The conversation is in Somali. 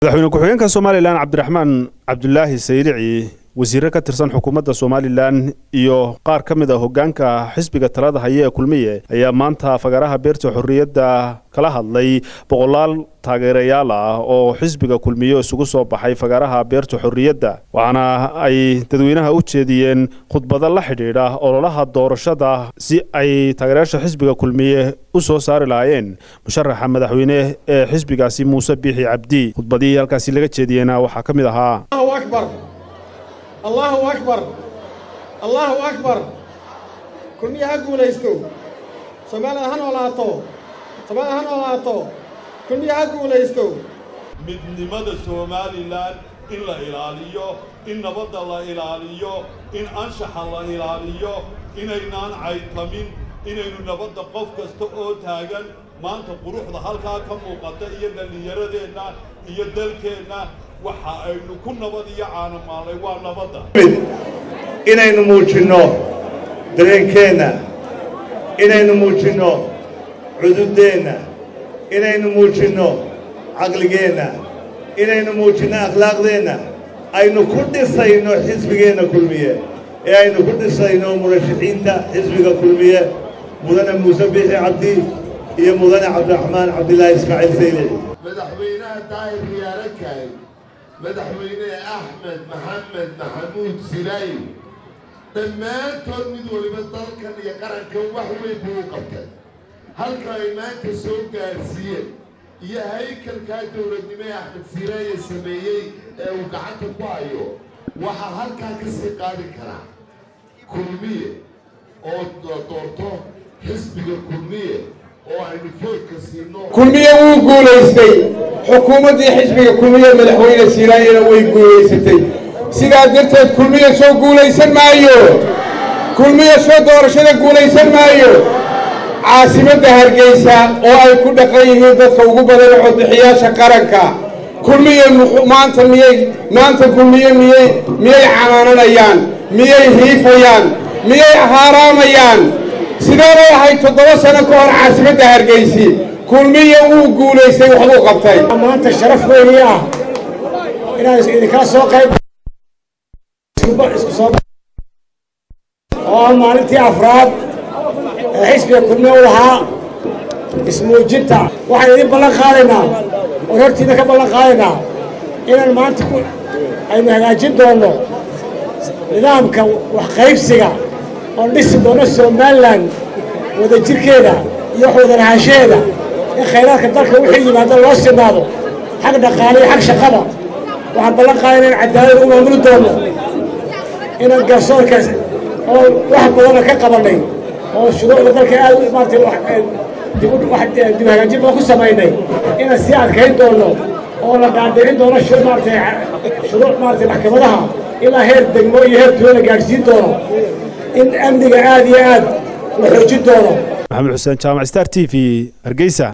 madaxweyne ku-xigeenka somalilan cabdiraxmaan cabdulaahi saylici wasiire ka tirsan xukuumadda somalilan iyo qaar ka mid a hoggaanka xisbiga talada haye ee kulmiye ayaa maanta fagaraha beerta xorriyadda kala hadlay boqolaal taageerayaal ah oo xisbiga kulmiye isugu soo baxay fagaraha beerta xorriyadda waxaana ay dadweynaha u jeediyeen khudbado la xidhiidha ololaha doorashada si ay taageerayaasha xisbiga kulmiye u soo saari lahaayeen musharaxa madaxweyne ee xisbigaasi muuse biixi cabdi khudbadihii halkaasi laga jeediyeyna waxaa ka mid ahaa allahu akbar allahu akbar kulmiya ha guulaysto soomaalida ha noolaato soomaalida ha noolaato kulmiya ha guulaysto midnimada somalilan in la ilaaliyo in nabadda la ilaaliyo in anshaxa la ilaaliyo inaynaan caytamin inaynu nabadda qof kasta oo taagan maanta quruxda halkaa ka muuqata iyo dhallinyaradeenna iyo dalkeenna waxa aynu ku nabad iyo caanamaalay waa nabadda inaynu muujinno dareenkeenna inaynu muujinno cududdeenna inaynu muujinno caqligeenna inaynu muujinno akhlaaqdeenna aynu ku dhisayno xisbigeenna kulmiye ee aynu ku dhisayno murashaxiinta xisbiga kulmiye mudane muuse biixi cabdi iyo mudane cabdiraxmaan cabdilaahi ismaaciil saylici madaxweynaha daahir riyaalo kaay madaxweyne axmed maxamed maxamuud silaayi dhammaantood mid waliba dalkan iyo qarankan wax weyn buu u qabtay halka ay maanta soo gaadhsiiyeen iyo haykalkaa dowladnimo ee axmed silaaye sameeyey ee uu gacanta ku hayo waxaa halkaa ka sii qaadi karaa kulmiye oo doorto xisbiga kulmiye oo aynu foodka siino kulmiye wuu guulaystay xukuumaddii xisbiga kulmiye madaxweyne siiraayana way guulaysatay sidaa darteed kulmiye soo guulaysan maayo kulmiye soo doorashada guulaysan maayo caasimadda hargeysa oo ay ku dhaqan yihiin dadka ugu badan codbixiyaasha qaranka kulmiye maanta miyay maanta kulmiye miyay miyay canaananayaan miyay hiifayaan miyay haaraamayaan sideebay ahayd toddoba sano ka hor caasimadda hargeysi kulmiye wuu guulaystay waxbuu qabtay maanta sharaf weynii ah inaan idinkala soo qayb oo ah maalintii afraad ee xisbiga kulmiye u lahaa ismuujinta waxaan idin ballan qaadaynaa oon hortiina ka ballan qaadaynaa inaan maanta aynu hagaajin doonno nidaamka waxqaybsiga oon dhisi doono somalilan wadajirkeeda iyo wax wadanahaanshaheeda in khayraadka dalka wixii yimaado loo sinaado xag dhaqaale iyo xag shaqada waxaan ballan qaadayna in cadaalada u maamuli doono inaan garsoorka oo wax badana ka qabannay oo shuruucda dalka aad maarata dib hagaajin badan ku samaynay inaan sii adkayn doono oo la dhaadhicin doono maarata shuruuc maarata maxkamadaha ilaa heer degmo iyo heer tuulo la gaadhsiin doono in amniga aad iyo aad la xoojin doono maxamed xuseen jaamac star t v hargeysa